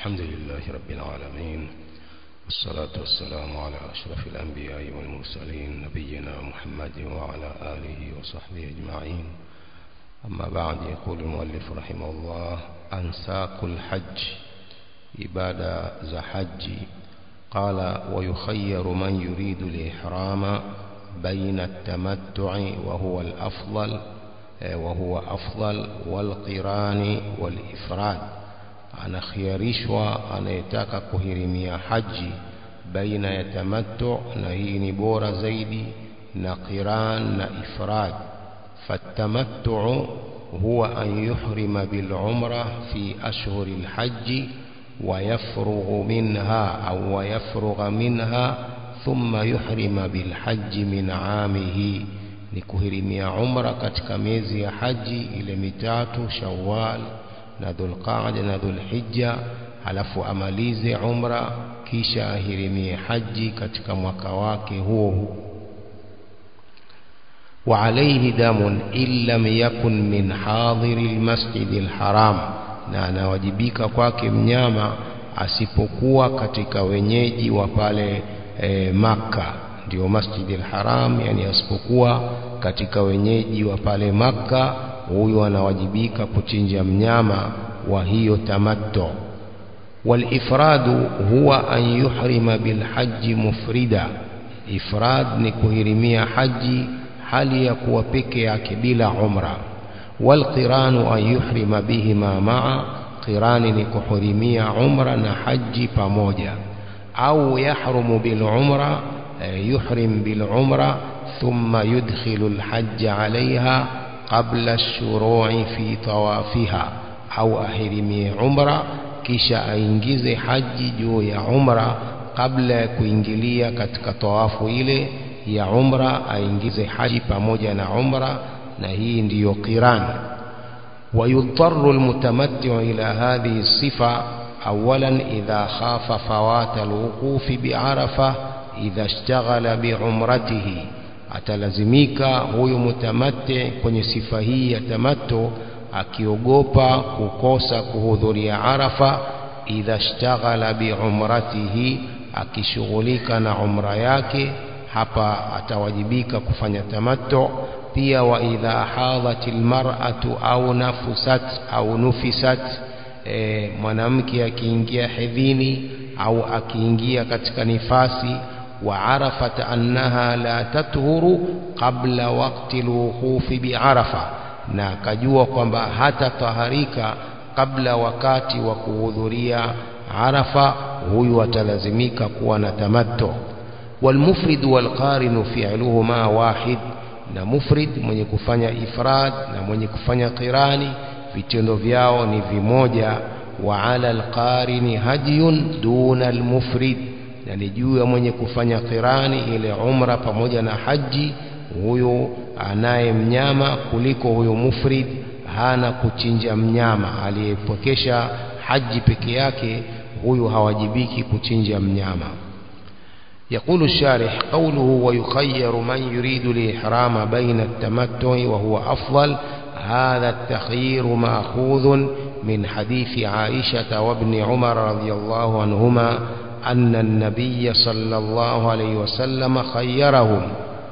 الحمد لله رب العالمين والصلاة والسلام على أشرف الأنبياء والمرسلين نبينا محمد وعلى آله وصحبه أجمعين أما بعد يقول المؤلف رحمه الله أنساك الحج إبادة ذا حج قال ويخير من يريد الإحرام بين التمتع وهو الأفضل وهو أفضل والقران والإفراد anakhiarishwa anayetaka kuhirimia haji baina ya tamattu na hii ni bora zaidi na qiran na ifrad fatamattu huwa an yuhrima bil umra fi ashhur al hajj ويفرغ منها أو ويفرغ منها ثم يحرم بالحج من عامه نكهرمي عمره katika miezi ya haji ile mitatu shawwal na dhulqaada na dhulhijja halafu amalize umra kisha ahirimie haji katika mwaka wake huo huo وعليه دم إن لم يكن من حاضر المسجد الحرام na anawajibika kwake mnyama asipokuwa katika wenyeji wa pale e, Makka ndio Masjidil Haram yani asipokuwa katika wenyeji wa pale Makka huyo anawajibika kuchinja mnyama wa hiyo tamattu والإفراد هو أن يحرم بالحج مفردا إفراد نكهرمية حج hali ya kuwa peke yake bila umra والقران أن يحرم بهما معا قران نكحرمية عمرة نحج pamoja أو يحرم بالعمرة يحرم بالعمرة ثم يدخل الحج عليها قبل الشروع في طوافها أو أحرمي عمرة kisha aingize haji juu ya umra kabla ya kuingilia katika tawafu ile ya umra aingize haji pamoja na umra na hii ndiyo qiran ويضطر المتمتع إلى هذه الصفة أولا إذا خاف فوات الوقوف بعرفة إذا اشتغل بعمرته atalazimika huyu mutamatti kwenye sifa hii ya tamattu akiogopa kukosa kuhudhuria arafa idha shtaghala biumratihi akishughulika na umra yake hapa atawajibika kufanya tamattu pia wa idha hadhat almar'atu au nafusat au nufisat e, mwanamke akiingia hedhini au akiingia katika nifasi wa arafat annaha la tathuru qabla waqti alwuqufi biarafa na akajua kwamba hata taharika kabla wakati wa kuhudhuria arafa huyu atalazimika kuwa na tamattu والمفرد والقارن فعلهما واحد na mufrid mwenye kufanya ifrad na mwenye kufanya qirani vitendo vyao ni vimoja wa ala alqarini hadiyun duna almufrid na ni juu ya mwenye kufanya qirani ile umra pamoja na haji huyo anaye mnyama kuliko huyo mufrid hana kuchinja mnyama aliyepokesha haji peke yake huyu hawajibiki kuchinja mnyama يقول الشارح قوله ويخير من يريد الإحرام بين التمتع وهو أفضل هذا التخيير مأخوذ من حديث عائشة وابن عمر رضي الله عنهما أن النبي صلى الله عليه وسلم خيرهم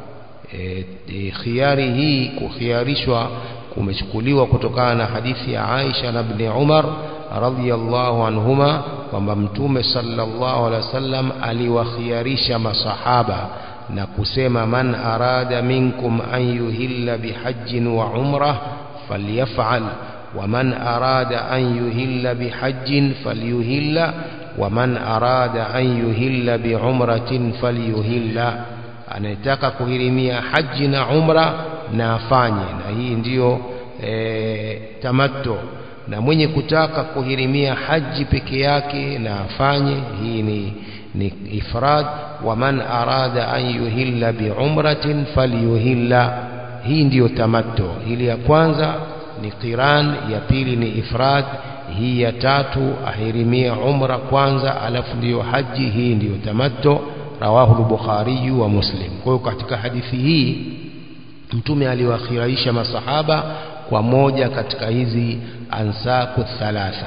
خياره كخيارشوا kumechukuliwa kutokana na hadithi ya Aisha na Ibn Umar radhiyallahu anhuma kwamba mtume sallallahu alaihi wasallam aliwakhiarisha masahaba na kusema man arada minkum an yuhilla bihajjin wa umrah falyaf'al wa man arada an yuhilla bihajjin falyuhilla wa man arada an yuhilla biumratin falyuhilla anayetaka kuhirimia haji na umra na afanye na hii ndiyo e, tamattu na mwenye kutaka kuhirimia haji peke yake na afanye hii ni, ni ifrad wa man arada an yuhilla biumratin falyuhilla hii ndiyo tamattu hili ya kwanza ni qiran ya pili ni ifrad hii ya tatu ahirimia umra kwanza alafu ndiyo haji hii ndiyo tamattu rawahu al-bukhari wa muslim kwa hiyo katika hadithi hii mtume aliwakhiraisha masahaba kwa moja katika hizi ansaku thalatha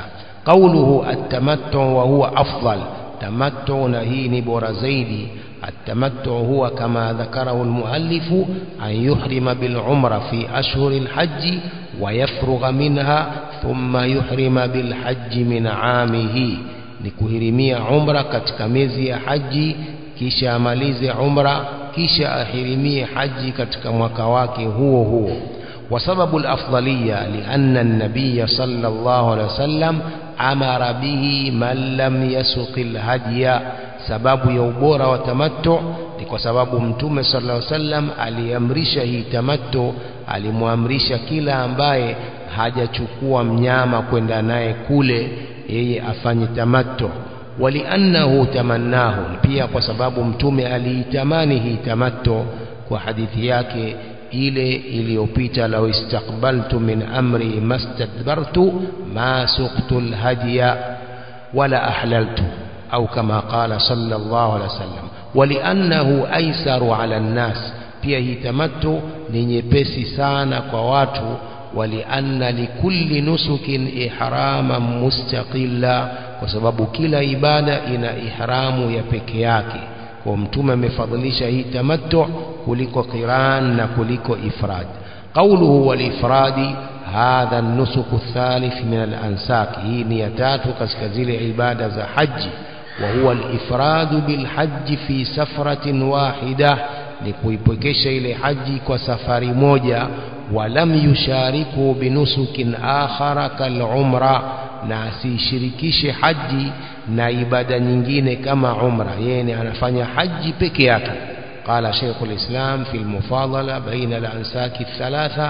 قوله التمتع وهو أفضل تمتع نهيني بورزيدي التمتع هو كما ذكره المؤلف أن يحرم بالعمرة في أشهر الحج ويفرغ منها ثم يحرم بالحج من عامه نكهرمية عمرة كتكميزي حج kisha amalize umra kisha ahirimie haji katika mwaka wake huo huo وسبب الأفضلية لأن النبي صلى الله عليه وسلم أمر به من لم يسق الهدي sababu ya ubora wa tamattu ni kwa sababu mtume sallallahu alaihi wasallam aliamrisha hii tamattu alimwamrisha kila ambaye hajachukua mnyama kwenda naye kule yeye afanye tamattu waliannahu tamannahu pia kwa sababu mtume aliitamani hii tamattu kwa hadithi yake ile iliyopita law istaqbaltu min amri mastadbartu ma suqtu alhadiya wala ahlaltu au kama qala sallallahu alaihi wasallam waliannahu aisaru ala nnas pia hii tamattu ni nyepesi sana kwa watu walianna likulli nusukin ihraman mustaqilla kwa sababu kila ibada ina ihramu ya peke yake kwa mtume amefadhilisha hii tamattu kuliko qiran na kuliko ifrad qawluhu wal ifradi hadha an-nusuk ath-thalith min al-ansak hii ni ya tatu katika zile ibada za haji وهو الإفراد بالحج في سفرة واحدة لكويبكش إلى حج كسفر موجة ولم يشاركوا بنسك آخر كالعمرة ناسي شركش حج na ibada nyingine kama umra yeye anafanya haji peke yake قال شيخ الإسلام في المفاضلة بين الأنساك الثلاثة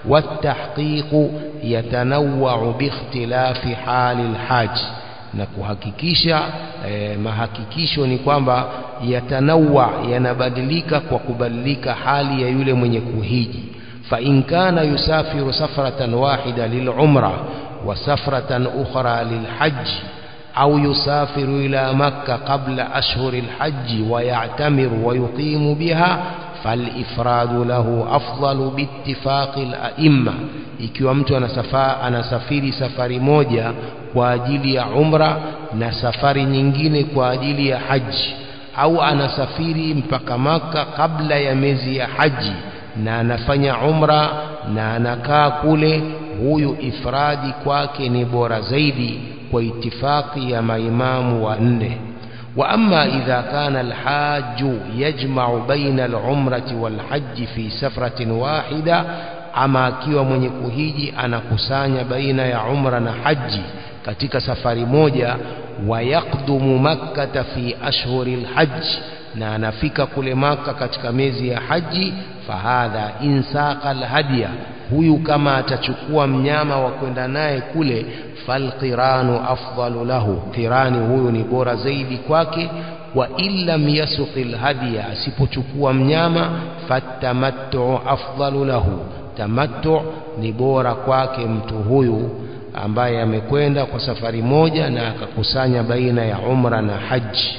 والتحقيق يتنوع باختلاف حال الحاج na kuhakikisha eh, mahakikisho ni kwamba yatanawa yanabadilika kwa kubadilika hali ya yule mwenye kuhiji fa in kana yusafiru safratan wahida lilumra wa safratan ukhra lilhajj au yusafiru ila makka qabla ashhuri alhajj wa ya'tamiru wa yuqimu biha فالإفراد له أفضل باتفاق الأئمة ikiwa mtu anasafa, anasafiri safari moja kwa ajili ya umra na safari nyingine kwa ajili ya haji au anasafiri mpaka maka kabla ya miezi ya haji na anafanya umra na anakaa kule huyu ifradi kwake ni bora zaidi kwa itifaki ya maimamu wa nne وأما إذا كان الحاج يجمع بين العمرة والحج في سفرة واحدة أما كيو من يكوهيجي أنا كسانيا بين يا عمرة حج katika safari moja wayaqdumu makkata fi ashhuri lhajj na anafika kule maka katika miezi ya haji fahadha insaqa lhadya huyu kama atachukua mnyama wa kwenda naye kule falqiranu afdalu lahu qirani huyu ni bora zaidi kwake wa illam yasuqi lhadya asipochukua mnyama fatamattu afdalu lahu tamattu ni bora kwake mtu huyu ambaye amekwenda kwa safari moja na akakusanya baina ya umra na haji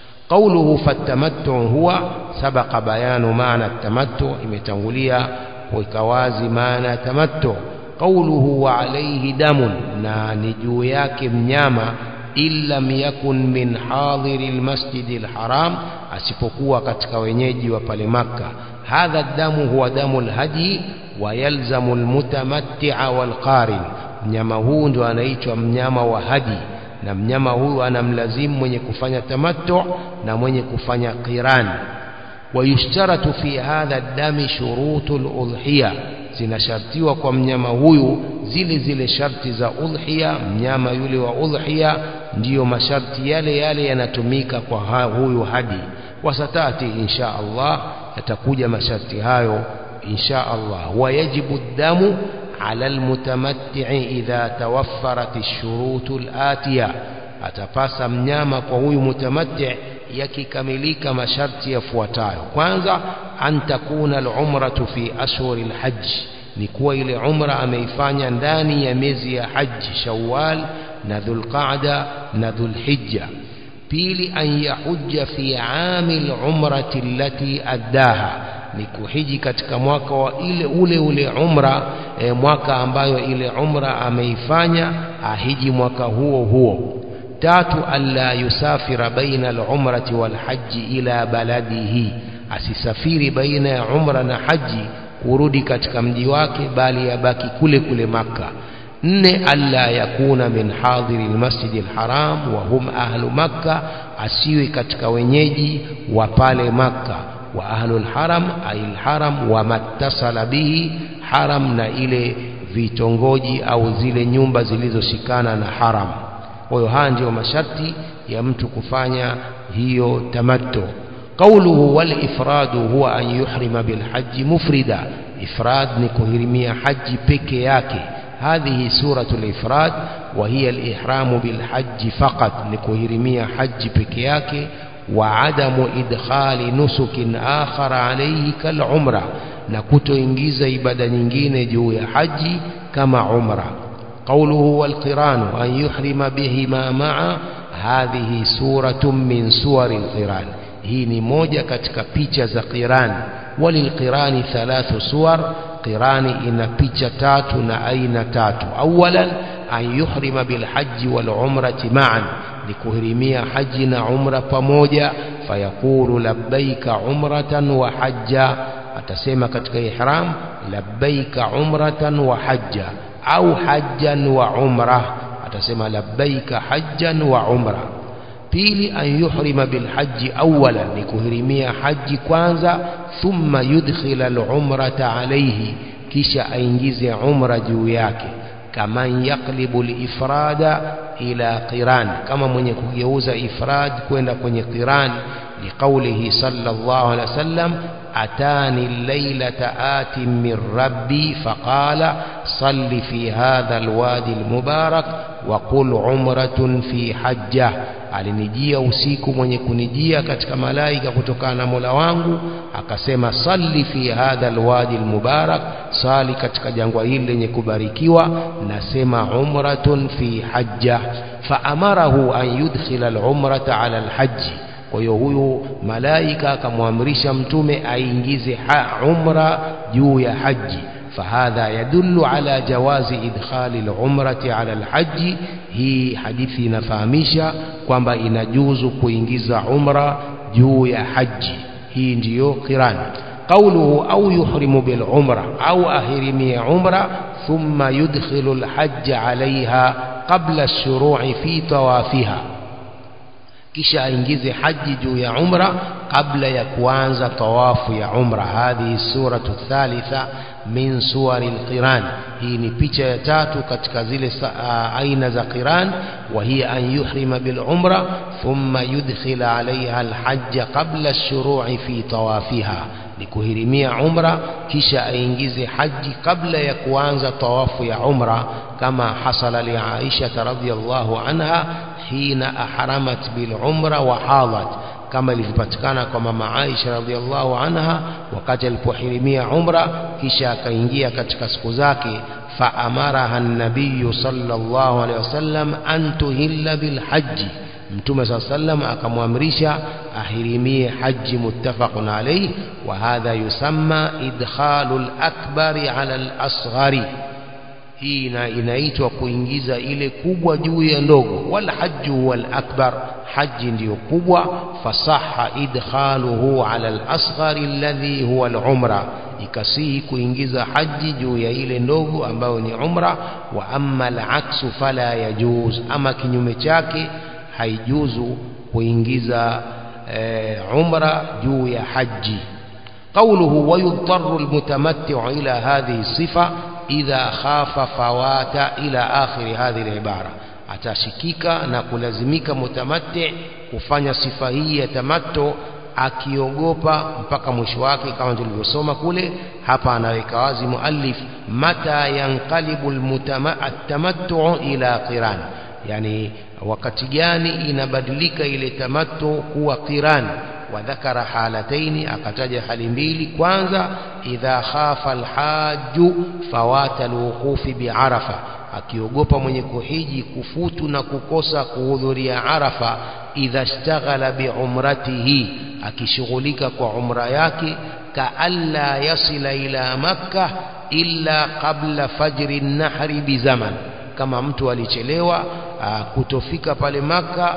قوله فالتمتع هو سبق بيان معنى التمتع imetangulia kuweka wazi maana ya tamattu qawluhu wa alayhi damun na ni juu yake mnyama illam yakun min hadhiri almasjid alharam asipokuwa katika wenyeji wa pale maka hadha damu huwa damu alhadi wa yalzamu almutamatti'a walqarin mnyama huu ndo anaitwa mnyama wa hadi na mnyama huyu anamlazimu mwenye kufanya tamattu na mwenye kufanya qiran ويشترط في هذا الدم شروط الأضحية zinashartiwa kwa mnyama huyu zile zile sharti za udhiya mnyama yule wa udhiya ndiyo masharti yale yale yanatumika kwa ha, huyu hadi wasatati insha Allah yatakuja masharti hayo insha Allah wayajibu damu ala almutamatti'i idha tawaffarat ash-shurut al-atiya atapasa mnyama kwa huyu mutamatti' yakikamilika masharti yafuatayo kwanza an takuna al-umratu fi ashhur al-hajj ni kuwa ile umra ameifanya ndani ya miezi ya haji shawwal na dhulqa'da na dhulhijja pili an yahujja fi ami al-umrati allati addaha ni kuhiji katika mwaka wa ile ule ule umra e, mwaka ambayo ile umra ameifanya ahiji mwaka huo huo tatu alla yusafira baina al-umrati wal hajji ila baladihi asisafiri baina ya umra na haji kurudi katika mji wake bali yabaki kule kule maka nne alla yakuna min hadhiri almasjid alharam wa hum ahlu makka asiwe katika wenyeji wa pale makka wa ahlu alharam ay alharam wa mattasala bihi haram na ile vitongoji au zile nyumba zilizoshikana na haram kwa hiyo haya ndio masharti ya mtu kufanya hiyo tamattu قوله والإفراد هو أن يحرم بالحج مفردا إفراد نكهرمية حج بكياكي هذه سورة الإفراد وهي الإحرام بالحج فقط نكهرمية حج بكياكي وعدم إدخال نسك آخر عليه كالعمرة نكتو إنجيز إبادة نجين جو حج كما عمرة قوله والقران أن يحرم بهما معا هذه سورة من سور القران hii ni moja katika picha za qirani walilqirani thalathu suwar qirani ina picha tatu na aina tatu awalan an yuhrima bilhaji walumrati maan ni kuhirimia haji na umra pamoja fayaqulu labbaika umratan wa hajja atasema katika ihram labbaika umratan wa hajja au hajjan wa umra atasema labbaika hajjan wa umra pili an yuhrima bilhaji awalan ni kuhirimia haji kwanza thumma yudkhila alumrata alayhi kisha aingize umra juu yake kaman yaqlibu alifrada ila qiran kama mwenye kugeuza ifrad kwenda kwenye qiran liqaulihi sallallahu alaihi wasallam atani laylata atin min rabbi faqala salli fi hadha alwadi almubarak wa qul umratun fi hajjah alinijia usiku mwenye kunijia katika malaika kutokana na Mola wangu akasema salli fi hadha alwadi almubarak sali katika jangwa hili lenye kubarikiwa nasema umratun fi hajja faamarahu an yudkhila alumrata ala alhajji kwa hiyo huyu malaika akamwamrisha mtume aingize umra juu ya haji فهذا يدل على جواز إدخال العمرة على الحج هي حديثي نفهميشا kwamba inajuzu kuingiza umra juu ya haji hii ndiyo qiran قوله أو يحرم بالعمرة أو أهرمي عمرة ثم يدخل الحج عليها قبل الشروع في طوافها kisha aingize haji juu ya umra kabla ya kuanza tawafu ya umra hadhihi suratu thalitha min suwari alqiran hii ni picha ya tatu katika zile aina za qiran wa hiya an yuhrima bil umra thumma yudkhila alaiha alhajj qabla ash-shuru'i fi tawafiha ni kuhirimia umra kisha aingize haji kabla ya kuanza tawafu ya umra kama hasala li Aisha radhiyallahu anha hina ahramat bil umra wa hadat kama ilivyopatikana kwa mama Aisha radhiallahu anha wakati alipohirimia umra kisha akaingia katika siku zake faamaraha an-nabiy sallallahu alaihi wasallam an tuhilla bil hajji mtume saa sallam akamwamrisha ahirimie haji muttafaqun alayhi wa hadha yusamma idkhalu al-akbari ala al-asghari hii ina, inaitwa kuingiza ile kubwa juu ya ndogo wal hajju wal akbar haji ndiyo kubwa fasaha idkhaluhu ala al asghar alladhi huwa al umra ikasihi kuingiza haji juu ya ile ndogo ambayo ni umra wa amma al aksu fala yajuz ama kinyume chake haijuzu kuingiza e, umra juu ya haji قوله ويضطر المتمتع إلى هذه الصفة idha khafa fawata ila akhiri hadhihi al-ibara atashikika na kulazimika mutamatti kufanya sifa hii ya tamattu akiogopa mpaka mwisho wake kama tulivyosoma kule hapa anaweka wazi muallif mata yanqalibu at-tamattu ila qiran yani wakati gani inabadilika ile tamattu kuwa qiran وذكر حالتين akataja hali mbili kwanza idha khafa alhaju fawata alwuqufi biarafa akiogopa mwenye kuhiji kufutu na kukosa kuhudhuria arafa idha ishtaghala biumratihi akishughulika kwa umra yake kaalla yasila ila makkah illa qabla fajri nahri bizaman kama mtu alichelewa kutofika pale maka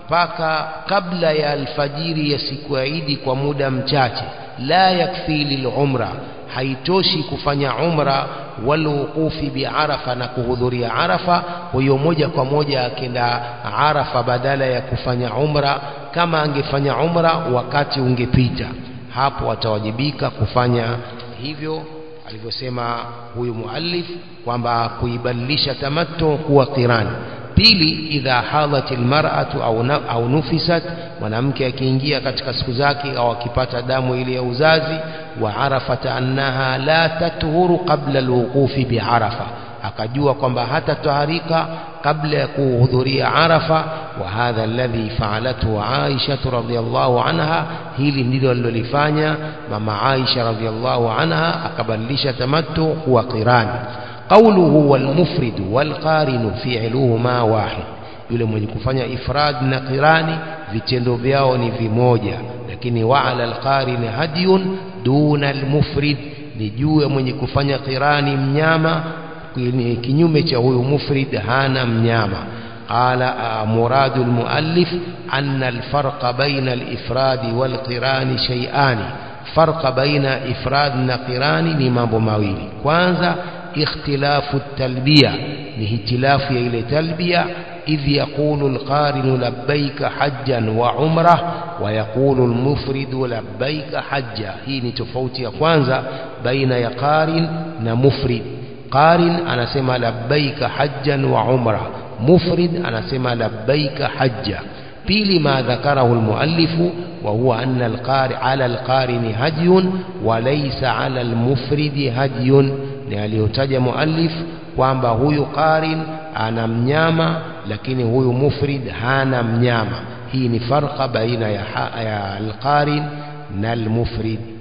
mpaka kabla ya alfajiri ya siku ya Idi kwa muda mchache la yakfi lilumra haitoshi kufanya umra walwuqufi biarafa na kuhudhuria arafa huyo moja kwa moja akenda arafa badala ya kufanya umra kama angefanya umra wakati ungepita hapo atawajibika kufanya hivyo alivyosema huyu muallif kwamba kuibadilisha tamattu kuwa qirani pili idha hadat almar'atu au au nufisat mwanamke akiingia katika siku zake au akipata damu ile ya uzazi wa arafat annaha la tathuru qabla alwuqufi biarafa akajua kwamba hata taharika kabla ya kuhudhuria arafa wa hadha alladhi fa'alathu Aisha radhiyallahu anha hili ndilo alilofanya mama Aisha radhiyallahu anha akabadilisha tamattu kuwa qirani قوله والمفرد والقارن فعلهما واحد yule mwenye kufanya ifrad na qirani vitendo vyao ni vimoja lakini wa'ala alqarin hadiyun duna almufrid ni juu ya mwenye kufanya qirani mnyama kinyume cha huyu mufrid hana mnyama qala muradu almuallif anna alfarqa baina alifrad walqirani shay'ani farqa baina ifrad na qirani ni mambo mawili kwanza اختلاف التلبية لاختلاف إلى تلبية إذ يقول القارن لبيك حجا وعمرة ويقول المفرد لبيك حجا هي نتفوت يكوانزا بين يقارن نمفرد قارن أنا سمى لبيك حجا وعمرة مفرد أنا سمى لبيك حجا pili ما ذكره المؤلف وهو أن القارئ على القارن هدي وليس على المفرد هدي ni aliyotaja muallif kwamba huyu qarin ana mnyama lakini huyu mufrid hana mnyama hii ni farqa baina ya, ya alqarin na almufrid